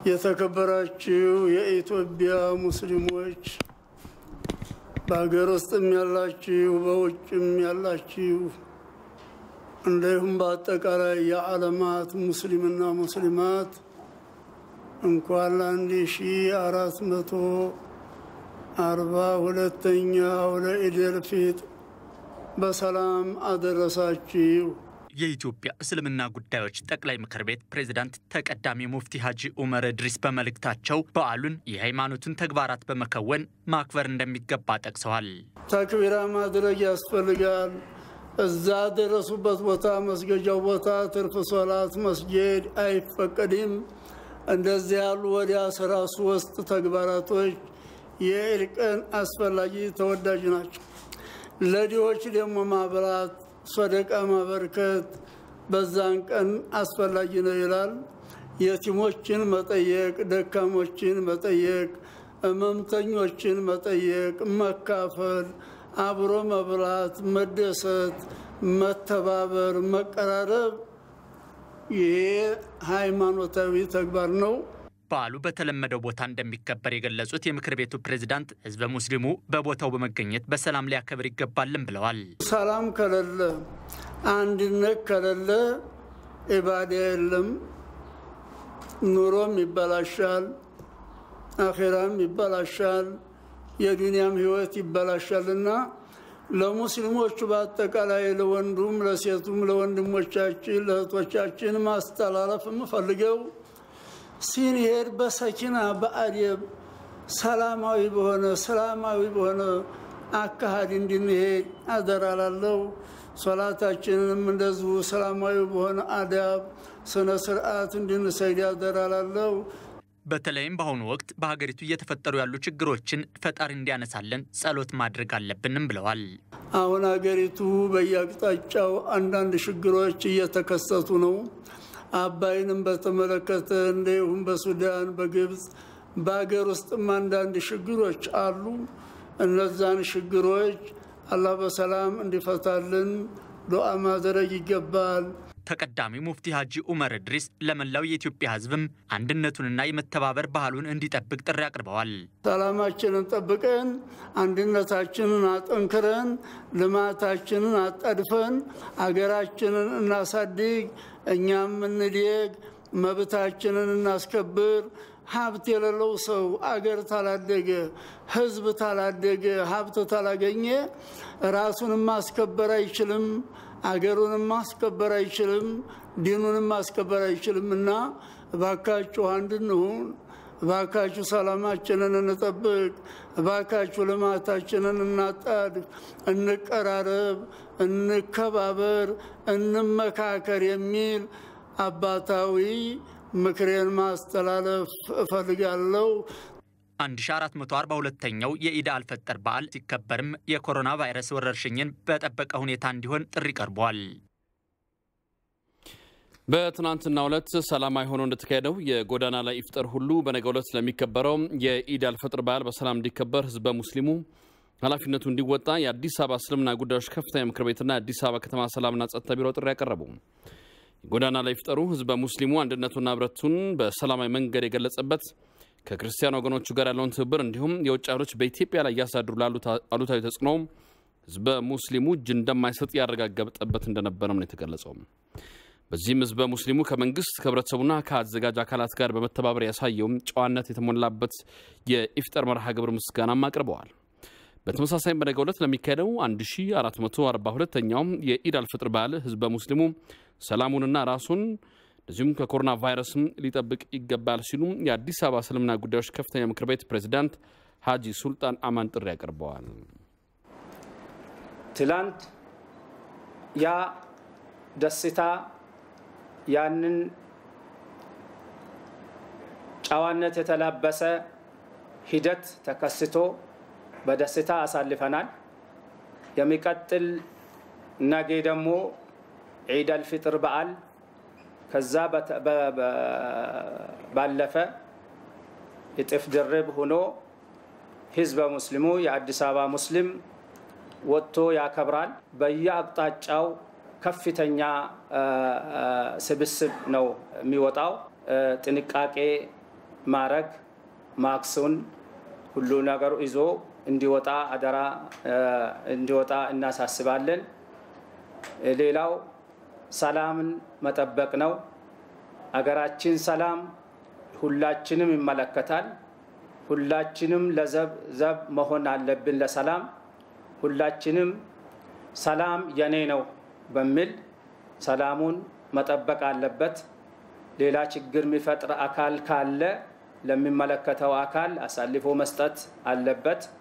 የተከበራችሁ የኢትዮጵያ ሙስሊሞች በሀገር ውስጥም ያላችሁ በውጭም ያላችሁ እንዲሁም በአጠቃላይ የዓለማት ሙስሊምና ሙስሊማት እንኳን ለአንድ ሺ አራት መቶ አርባ ሁለተኛው ለኢደል ፊጥር በሰላም አደረሳችሁ። የኢትዮጵያ እስልምና ጉዳዮች ጠቅላይ ምክር ቤት ፕሬዝዳንት ተቀዳሚ ሙፍቲ ሀጂ ኡመር እድሪስ በመልእክታቸው በዓሉን የሃይማኖትን ተግባራት በመከወን ማክበር እንደሚገባ ጠቅሰዋል። ተክቢራ ማድረግ ያስፈልጋል። እዛ ደረሱበት ቦታ መስገጃው ቦታ ትርፍ ሶላት መስጌድ አይፈቀድም። እንደዚህ ያሉ ወደ አስራ ሶስት ተግባራቶች የኢድ ቀን አስፈላጊ ተወዳጅ ናቸው። ለድሆች ደግሞ ማብላት ሶደቃ ማበርከት በዛን ቀን አስፈላጊ ነው ይላል። የቲሞችን መጠየቅ፣ ደካሞችን መጠየቅ፣ ህመምተኞችን መጠየቅ፣ መካፈል፣ አብሮ መብላት፣ መደሰት፣ መተባበር፣ መቀራረብ ይሄ ሃይማኖታዊ ተግባር ነው። በዓሉ በተለመደው ቦታ እንደሚከበር የገለጹት የምክር ቤቱ ፕሬዝዳንት ህዝበ ሙስሊሙ በቦታው በመገኘት በሰላም ሊያከብር ይገባልን ብለዋል። ሰላም ከሌለ፣ አንድነት ከሌለ ኢባዳ የለም፣ ኑሮም ይበላሻል፣ አኼራም ይበላሻል፣ የዱንያም ህይወት ይበላሻልና ለሙስሊሞቹ በአጠቃላይ ለወንዱም፣ ለሴቱም፣ ለወንድሞቻችን፣ ለእህቶቻችን ማስተላለፍ የምፈልገው ሲንሄድ በሰኪና በአደብ ሰላማዊ በሆነ ሰላማዊ በሆነ አካሃድ እንድንሄድ አደራላለው። ሶላታችንንም እንደዚሁ ሰላማዊ በሆነ አዳብ ስነ ስርዓት እንድንሰይድ አደራላለው። በተለይም በአሁኑ ወቅት በሀገሪቱ እየተፈጠሩ ያሉ ችግሮችን ፈጣሪ እንዲያነሳለን ጸሎት ማድረግ አለብንም ብለዋል። አሁን ሀገሪቱ በየአቅጣጫው አንዳንድ ችግሮች እየተከሰቱ ነው። አባይንም በተመለከተ እንዲሁም በሱዳን፣ በግብፅ፣ በሀገር ውስጥም አንዳንድ ችግሮች አሉ። እነዛን ችግሮች አላህ በሰላም እንዲፈታልን ዱዓ ማድረግ ይገባል። ተቀዳሚ ሙፍቲ ሀጂ ኡመር እድሪስ ለመላው የኢትዮጵያ ሕዝብም አንድነቱንና የመተባበር ባህሉን እንዲጠብቅ ጥሪ አቅርበዋል። ሰላማችንን ጠብቀን አንድነታችንን አጠንክረን ልማታችንን አጣድፈን አገራችንን እናሳድግ፣ እኛም እንደግ፣ መብታችንን እናስከብር። ሀብት የሌለው ሰው አገር ታላደገ፣ ህዝብ ታላደገ፣ ሀብት ታላገኘ ራሱንም ማስከበር አይችልም፣ አገሩንም ማስከበር አይችልም፣ ዲኑንም ማስከበር አይችልም እና እባካችሁ አንድ እንሁን። እባካችሁ ሰላማችንን እንጠብቅ። እባካችሁ ልማታችንን እናጣድፍ፣ እንቀራረብ፣ እንከባበር፣ እንመካከር የሚል አባታዊ ምክሬን ማስተላለፍ እፈልጋለሁ። 1442ኛው የኢድ አልፈጠር በዓል ሲከበርም የኮሮና ቫይረስ ወረርሽኝን በጠበቀ ሁኔታ እንዲሆን ጥሪ ቀርቧል። በትናንትናው ዕለት ሰላማዊ ሆኖ እንደተካሄደው የጎዳና ላይ ኢፍጠር ሁሉ በነገው ዕለት ስለሚከበረው የኢድ አልፈጥር በዓል በሰላም እንዲከበር ህዝበ ሙስሊሙ ኃላፊነቱ እንዲወጣ የአዲስ አበባ እስልምና ጉዳዮች ከፍተኛ ምክር ቤትና የአዲስ አበባ ከተማ ሰላምና ጸጥታ ቢሮ ጥሪ ያቀረቡ የጎዳና ላይ ኢፍጠሩ ህዝበ ሙስሊሙ አንድነቱና ህብረቱን በሰላማዊ መንገድ የገለጸበት ከክርስቲያን ወገኖቹ ጋር ያለውን ትብብር እንዲሁም የውጭ ኃይሎች በኢትዮጵያ ላይ እያሳድሩ ላሉት አሉታዊ ተጽዕኖ ህዝበ ሙስሊሙ እጅ እንደማይሰጥ ያረጋገጠበት እንደነበረም ነው የተገለጸው። በዚህም ህዝበ ሙስሊሙ ከመንግስት ከህብረተሰቡና ከአዘጋጅ አካላት ጋር በመተባበር ያሳየውም ጨዋነት የተሞላበት የኢፍጠር መርሃ ግብር ምስጋናም አቅርበዋል። በተመሳሳይም በነገው ዕለት ለሚካሄደው 1442ኛውም የኢድ አልፍጥር በዓል ህዝበ ሙስሊሙ ሰላሙንና ራሱን እንደዚሁም ከኮሮና ቫይረስም ሊጠብቅ ይገባል ሲሉ የአዲስ አበባ እስልምና ጉዳዮች ከፍተኛ ምክር ቤት ፕሬዚዳንት ሀጂ ሱልጣን አማን ጥሪ አቅርበዋል። ትላንት ያ ደስታ ያንን ጨዋነት የተላበሰ ሂደት ተከስቶ በደስታ አሳልፈናል። የሚቀጥል ነገ ደግሞ ዒድ አልፊጥር በዓል ከዛ ባለፈ እጥፍ ድርብ ሆኖ ህዝበ ሙስሊሙ የአዲስ አበባ ሙስሊም ወጥቶ ያከብራል። በየአቅጣጫው ከፍተኛ ስብስብ ነው የሚወጣው። ጥንቃቄ ማረግ ማክሱን ሁሉ ነገሩ ይዞ እንዲወጣ አደራ እንዲወጣ እናሳስባለን። ሌላው ሰላምን መጠበቅ ነው። አገራችን ሰላም ሁላችንም ይመለከታል። ሁላችንም ለዘብ ዘብ መሆን አለብን ለሰላም ሁላችንም ሰላም የኔ ነው በሚል ሰላሙን መጠበቅ አለበት። ሌላ ችግር የሚፈጥር አካል ካለ ለሚመለከተው አካል አሳልፎ መስጠት አለበት።